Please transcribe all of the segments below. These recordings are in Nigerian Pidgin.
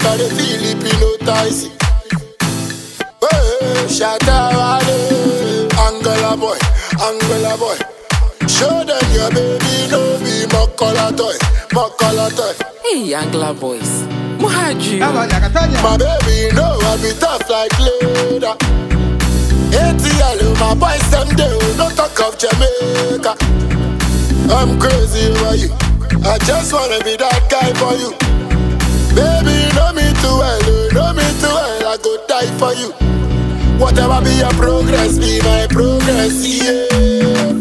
I dey feel it hypnotize. Hey, shatta wale, Angola boy, Angola boy. Show them your baby no be mokola toy, mokola toy. Hey, Angla boys. Muhaju. My baby know I be tough like leather. ATL, my boys them do no talk of Jamaica. I'm crazy over you. I just wanna be that guy for you. Baby, you know me too well, you know me too well. I go die for you. Whatever be your progress, be my progress, yeah.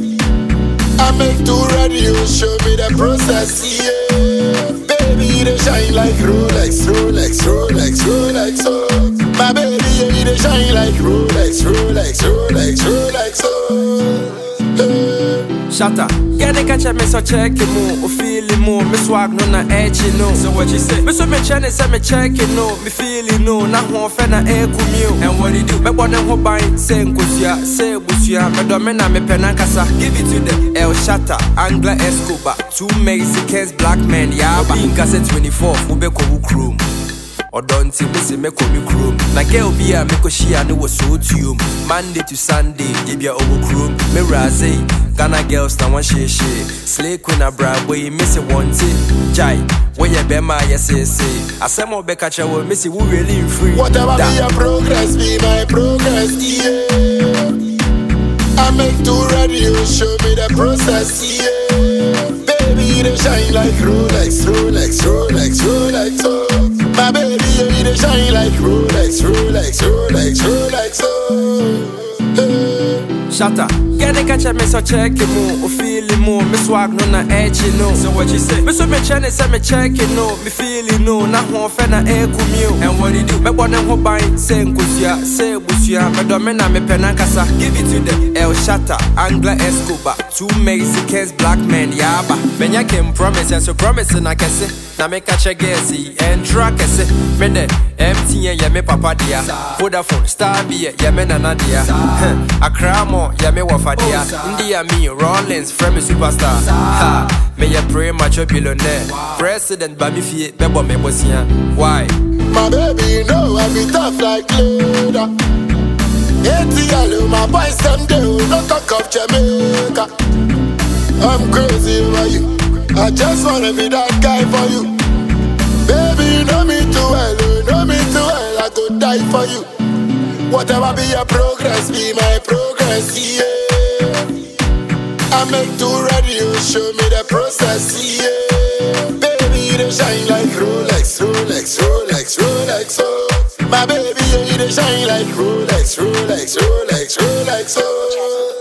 I make too ready, you show me the process, yeah. Baby, they shine like Rolex, Rolex, Rolex, Rolex, oh. My baby, yeah, they shine like Rolex, Rolex, Rolex, Rolex, oh. Hey. Shatta. Yeah, they catch me so check it mo, o feel it mo, me swag no na edge no. So what you say? Me so me chane say me check it no, me feel it no, na ho fe na e kumio. And what he do? Me bone ho ban, say nkosia, say busia, me do me na me pen kasa. Give it to them. El Shatta, Angla Escobar, two Mexicans, black men, yaba. Inkase 24, ube ko ukrum. ɔdɔ nti mese mɛkɔ me kurom na girl bi a mekɔhyia ne wɔ sootuom monday to sunday yɛbia ɔwɔ kurom mewurase ghana girls na wɔhyehyee slay queen abrabɔ yi mese wɔnte gyae woyɛ bɛma a yɛseesee asɛm a wobɛka kyerɛ wɔ mese wo really mfiri Whatever be your progress, be my progress, yeah. I make too ready, you show me the process, yeah. Baby, they shine like Rolex, Rolex, Rolex, Rolex, oh. My baby, yeah, they shine like Rolex, Rolex, Rolex, Rolex, oh. Hey. Shatta. Yeah, they catch me so check it mo, o feel it mo, me swag no na edge no. So what you say? Me so me chane say me check it no, me feel it no, na ho fe na e kumio. And what he do? Me bone ho ban, say nkosia, say busia, me do me na me pen kasa. Give it to them. El Shatta, Angla Escobar, two Mexicans, black men, yaba. Menya came promise and so promise na kese. Na me catch a guessy and track kese. Me de MTN yeah me papa dia. Vodafone, Star B yeah me nana dia. Accra mo yeah me wafa dia. India me Rollins, friend me superstar. Ha, me ya pray macho billionaire. President ba mi fie bebo me bosia. Why? My baby, you know I be tough like leather. ATL, my boys them do no talk of Jamaica. I'm crazy over you. I just wanna be that guy for you. Baby, you know me too well, you know me too well. I go die for you. Whatever be your progress, be my progress, yeah. I make too ready, you show me the process, yeah. Baby, they shine like Rolex, Rolex, Rolex, Rolex, oh. My baby, yeah, they shine like Rolex, Rolex, Rolex, Rolex, oh.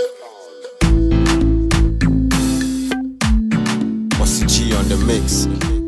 Hey. What's the G on the mix?